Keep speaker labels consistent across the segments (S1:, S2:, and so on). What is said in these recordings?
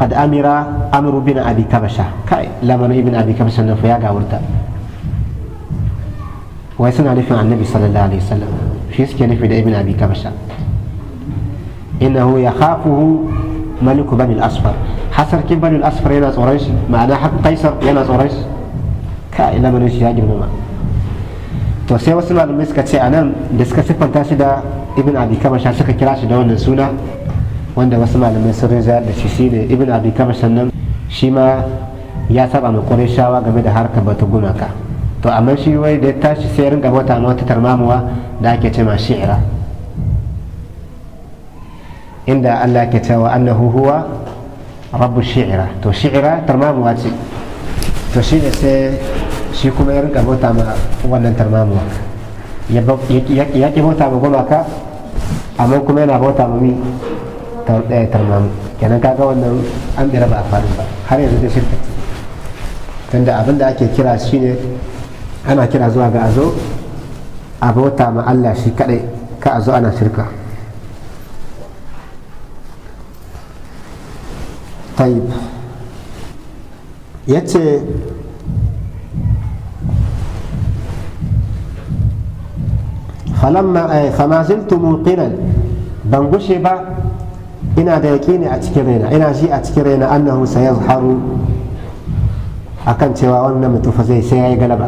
S1: قد أمر أمر بن أبي كبشة كاي لما ابن أبي كبشة نفيا قاورتا ويسنا نفي عن النبي صلى الله عليه وسلم في سكي نفي ابن أبي كبشة إنه يخافه ملك بني الأصفر حسر كيف بني الأصفر يناس أوريش معناه حق قيصر يناس أوريش كاي لما نشي هاجر مما to sai wasu malamai suka ce a nan da suka siffanta shi da ibn abi kamasha suka kira shi da wannan suna wanda wasu malamai sun rinja da shi shine ibn abi kamasha nan shi ma ya saba ma shawa game da harkar bata gumaka to amma shi wai da ya tashi sai rinka bauta ma wata tarmamuwa da ake ce ma shi'ira inda Allah ke cewa annahu huwa rabbu shi'ira to shi'ira tarmamuwa ce to shi ne sai shi kuma ya rinka bauta ma wannan tarmamuwa ya ki bauta ma gumaka amma kuma yana bauta ma mi tarmamu kenan kaga wannan an bira ba a faru ba har yanzu da shirka tunda abin da ake kira shine ana kira zuwa ga azo a bauta ma Allah shi kadai ka azo ana shirka طيب yace فلما فما زلت موقنا بنغشي با ina da yaƙini a cikin raina ina ji a cikin raina annahu sayazharu akan cewa wannan mutum fa zai sai yayi galaba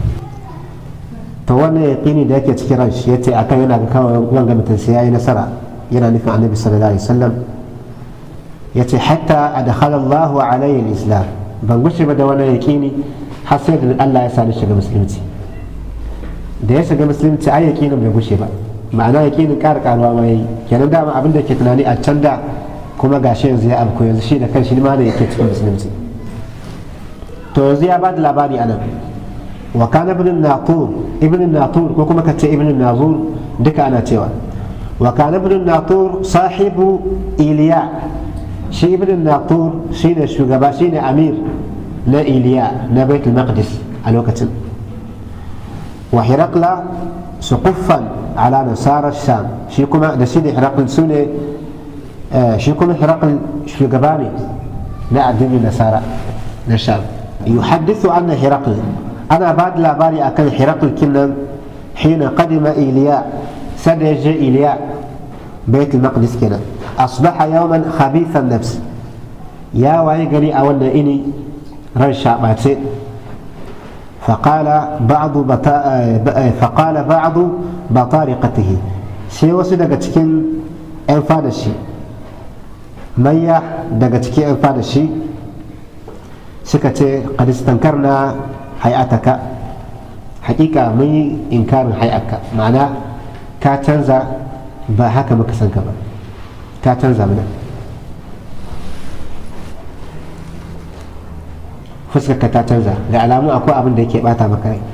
S1: to wannan yaƙini da yake cikin ran shi yace akan yana ga kawai wanga mutum sai yayi nasara yana nufin annabi sallallahu alaihi wasallam yace hatta adkhala Allahu alayhi al-islam ban gushe ba da wannan yaƙini har sai da Allah ya sa ni shiga musulunci da ya shiga musulunci ai yaƙinin bai gushe ba ma'ana yaƙinin ƙara ƙaruwa ma yayi kenan dama abin da ke tunani a can da kuma gashi yanzu ya abko yanzu shi da kanshi ma da yake cikin musulunci to yanzu ya ba da labari a nan wa kana ibn natur ibn natur ko kuma kace ibn nazur duka ana cewa wa kana ibn natur sahibu iliya shi ibn natur shine shugaba shine amir na iliya na baitul maqdis a lokacin wa hirakla suquffan ala nasarar sham shi kuma da shi ne hirakul su ne shi kuma hirakul shugaba ne na addinin nasara na sham yuhaddithu anna hirakul ana ba da labari akan hirakul kinnan hina qadima iliya sada ya je iliya bait al-maqdis kenan asbaha yawman khabithan nafs ya waye gari a wannan ini ran shabace فقال بعض بطا... فقال بعض بطارقته sai wasu daga cikin 'yan fada shi mayya daga cikin 'yan fada shi suka ce kadistankar na hayataka hakika mun yi inkarin hayaka ma'ana ka canza ba haka muka san ka ba ka canza mana fuskarka ta canza da alamu akwai abin da yake bata maka rai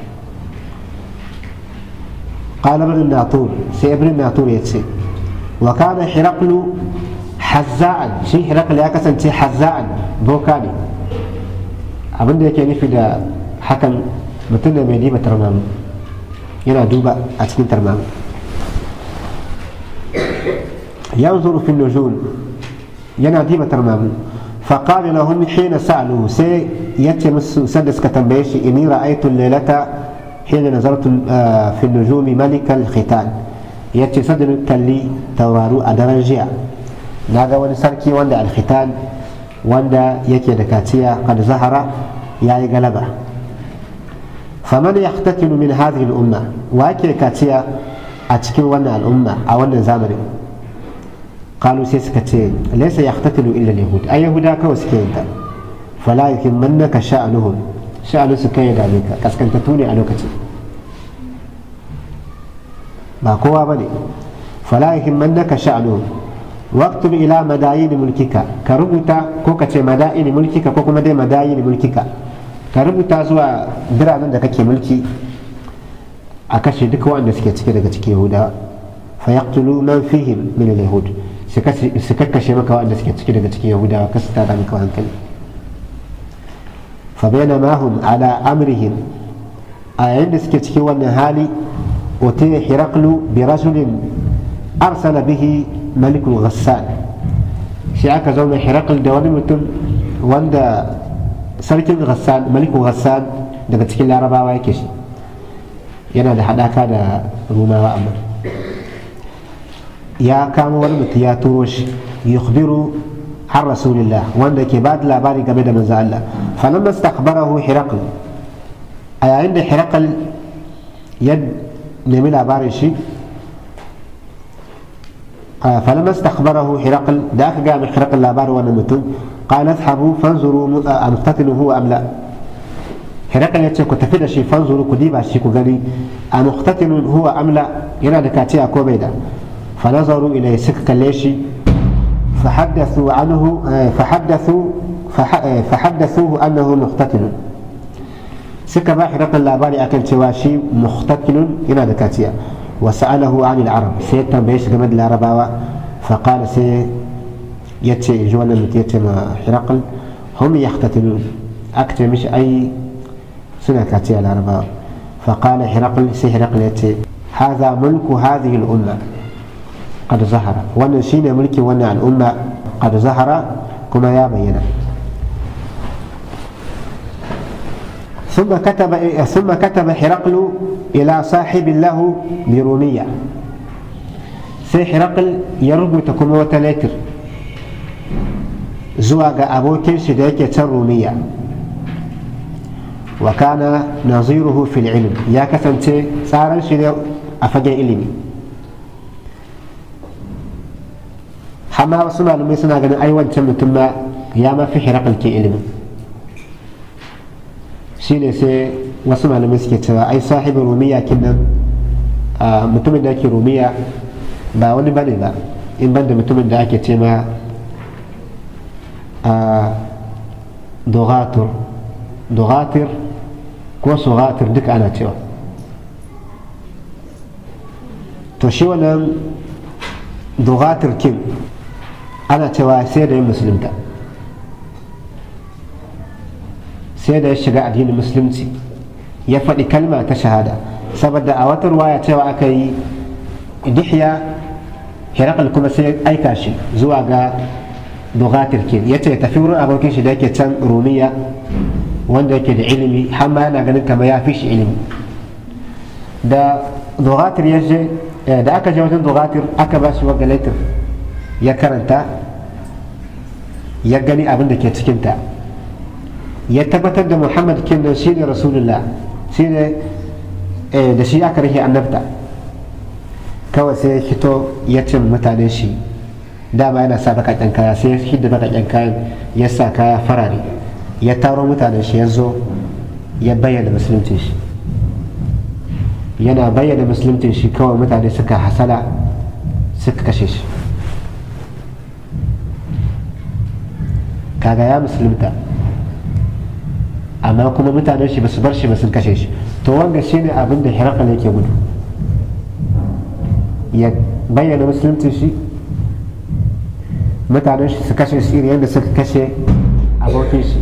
S1: qala ibn natur sai ibn natur ya ce wa kana hiraqlu hazza'an shi hiraqlu ya kasance hazza'an boka ne abin da yake nufi da hakan mutum da mai diba tarmamu yana duba a cikin tarmamu yanzuru fi nujum yana diba tarmamu فقال لهم حين سألوه سي يتم سدس كتنبيش إني رأيت الليلة حين نظرت في النجوم ملك الختان يتي صدر كلي تورارو أدرجيا ناغا وني سركي وندا الختان وندا يكي دكاتيا قد ظهر يا غلبة فمن يختتن من هذه الأمة واكي كاتيا أتكي ونا الأمة أو ونا زامري قالوا سيسكتين ليس يختتل إلا اليهود أي يهودا كو سكينتا فلا يهمنك شأنهم شأن سكين ذلك كسكنت توني ألوكتي ما قوة بني فلا يهمنك شأنهم واكتب إلى مداين ملكك كربتا كوكتي مدائن ملكك كوكو مدي مداين ملكك كربتا زوا برامن da kake mulki a kashe duk waɗanda suke cike daga cikin yahudawa fayaqtulu man fihim min al-yahud su kakkashe maka waɗanda suke ciki daga cikin yahudawa kasu tada maka hankali fa bayna ma hum ala amrihim a yayin da suke cikin wannan hali utiya hiraqlu bi rajulin arsala bihi malikul ghassan sai aka zauna hirakul da wani mutum wanda sarkin ghassan maliku ghassan daga cikin larabawa yake shi yana da haɗaka da rumawa amma ya kama wani mutum ya turo shi yukhbiru har rasulillah wanda ke ba da labari game da manzo Allah falamma istakbarahu hirakul a yayin da hirakul ya nemi labarin shi فلما استخبره هرقل ذاك قام هرقل لا بار وانا متن قال اذهبوا فانظروا امقتتل هو ام لا هرقل يتشي كنت في شيء فانظروا كديبا شي كغني امقتتل هو ام لا ينا دكاتيا كوبيدا فنظروا اليه سك كليشي فحدثوا عنه فحدثوا فحدثوه انه مقتتل سك با هرقل لا باري اكن شي مقتتل ينا دكاتيا وسأله عن العرب سيتم بيش جمد العرباوة فقال سي يتشي جوانا متيتم حرقل هم يختتلون أكتر مش أي سنة كاتية العرباوة فقال حرقل سي حرقل يتشي هذا ملك هذه الأمة قد ظهر وانا شين ملكي وانا الأمة قد ظهر كما يا بينا ثم كتب ثم كتب حرقل إلى صاحب له برومية سي حرقل يربو تكون وتلاتر زواج أبوكين شديك رومية وكان نظيره في العلم يا كسنتي صار شدي أفجع علمي حما وصلنا لما سنا قد أيوان تم ثم يا ما في حرقل كي علمي shine sai wasu malamai suke cewa ai sahibin rumiya kinnan mutumin da ake rumiya ba wani bane ba in ban da mutumin da ake ce ma dogatur dogatir ko sogatir duka ana cewa to shi wannan dogatir kin ana cewa sai da yin musulunta sai da ya shiga addinin musulunci ya faɗi kalma ta shahada saboda a wata ruwaya cewa aka yi dihya hirakal kuma sai aika shi zuwa ga dogatir ke ya ce tafi wurin abokin shi da yake can rumiya wanda yake da ilimi har ma yana ganin kamar ya fi shi ilimi da dogatir ya je da aka je wajen dogatir aka ba shi wanga ya karanta ya gani abin da ke cikinta ya tabbatar da muhammad kenan shi ne rasulullah shi ne da shi aka rike annabta kawai sai ya fito ya ce mutane shi dama yana sa bakaƙen kaya sai ya hidda bakaƙen kayan ya sa kaya farare ya taro mutanen shi ya zo ya bayyana musulunci shi yana bayyana musulunci shi kawai mutane suka hasala suka kashe shi kaga ya musulunta amma kuma mutanen shi basu bar shi ba sun kashe shi to wanga shine abin da hirakal yake gudu ya bayyana musulunci shi mutanen shi su kashe shi yadda suka kashe abokin shi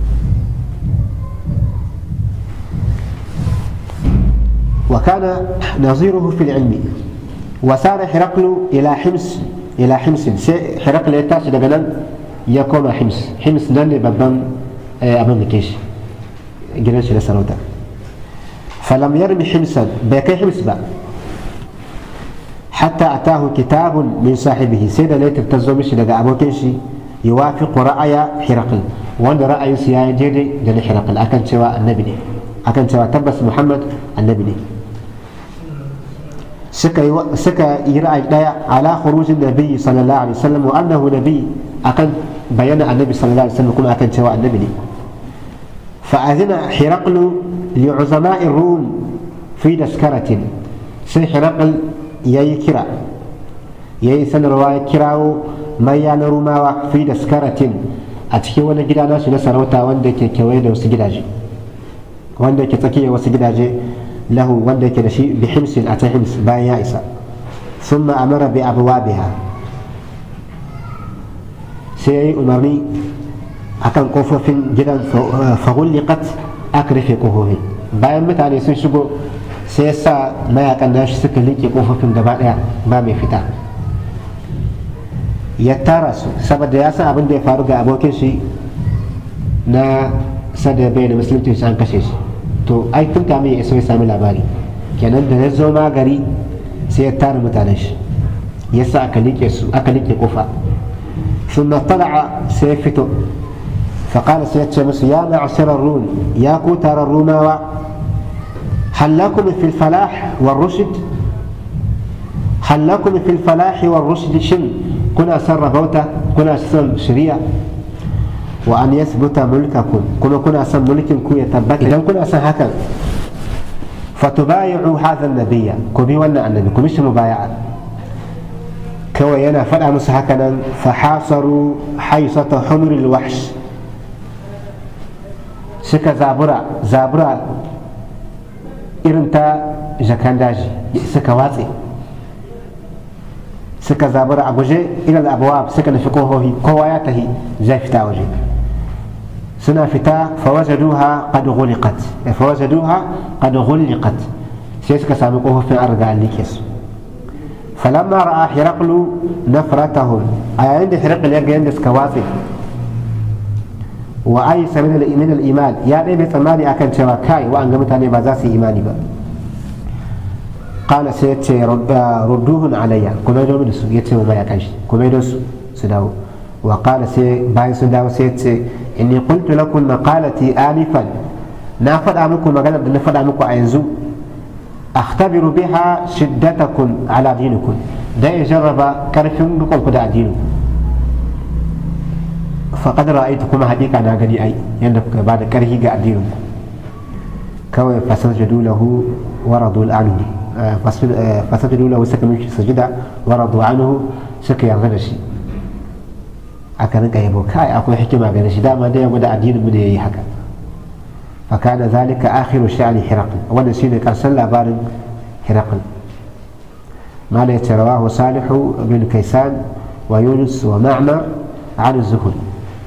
S1: وكان نظيره في العلم وسار حرقل إلى حمص إلى حمص حرقل يتاش دقنا يقوم حمص حمص نان ببن أبن كيش gidan shi na sarauta falam yarmi himsan bai kai hims ba hatta atahu kitabun min sahibihi sai da laitar ta zo mishi daga abokin shi yuwafiqu ra'aya hiraql wanda ra'ayinsu ya yi daidai da na hiraql akan cewa annabi ne akan cewa tabbas muhammad annabi ne suka yi ra'ayi daya ala khurujin nabi sallallahu alaihi wasallam wa annahu nabi akan bayyana annabi sallallahu alaihi wasallam kuma akan cewa annabi ne فأذن حرقل لعظماء الروم في تذكرة سي حرقل يي كرا يي سن رواية كراو ما يانا روما في تذكرة أتكي وانا جدا ناس نسروتا واندا كي كويدا وسجداجي واندا كي تكي وسجداجي له واندا كي نشي بحمص أتى حمص بايا إسا ثم أمر بأبوابها سي أمرني akan kofofin gidan fagullikat aka rufe kofofin bayan mutane sun shigo sai sa mayakan nashi suka liƙe kofofin gaba ɗaya ba mai fita ya tara su saboda ya san abin da ya faru ga abokin shi na sadda bai da musulunci an kashe shi to ai tun kamin ya iso ya sami labari kenan da ya zo ma gari sai ya tara mutanen shi ya sa aka liƙe su aka liƙe kofa ثم طلع سيفته فقال سيد شمس يا معشر الروم يا كوتر الروماوة هل لكم في الفلاح والرشد هل لكم في الفلاح والرشد شن كنا سر بوتا كنا سر شريعة وأن يثبت ملككم كنا كنا سر ملككم يثبت إذا كنا سر هكذا فتبايعوا هذا النبي كبي ولا النبي كمش مبايعة kawai yana faɗa musu hakanan fahasaru haisata humril wahsh suka zabura zabura irin ta jakan daji suka watse suka zabura a guje ilal abuwa suka nufi kohohi kowa ya tahi zai fita waje suna fita fawajaduha qad ghuliqat fawajaduha qad ghuliqat sai suka sami kofofin an riga an like su فلما راى هرقل نفرتهم اي عند هرقل يلقى عند سكواتي وايس من من الايمان يا دي بتماني اكن cewa kai wa an ga mutane ba za su yi imani ba qala sai yace rudduhun alayya kuma da su yace mai akan shi kuma da su su dawo wa qala sai bayan sun dawo sai yace inni qultu lakum maqalati anifan na faɗa muku magana da na faɗa muku a yanzu أختبر بها شدتكم على دينكم ده يجرب كرفم بكم كده دينكم فقد رأيتكم هديك أنا غني أي يندك بعد كرهي قاعد دينكم كوي فسجدوا له ورضوا عنه فسجدوا له سكن سجدا ورضوا عنه سكي يرغنشي أكن كيبو كاي أكو حكمة غنشي دائما ده يقول الدين من يهي هكذا فكان ذلك آخر شأن هرقل وانا سيدي كان سلى بارد هرقل ما رواه صالح بن كيسان ويونس ومعمر عن الزهري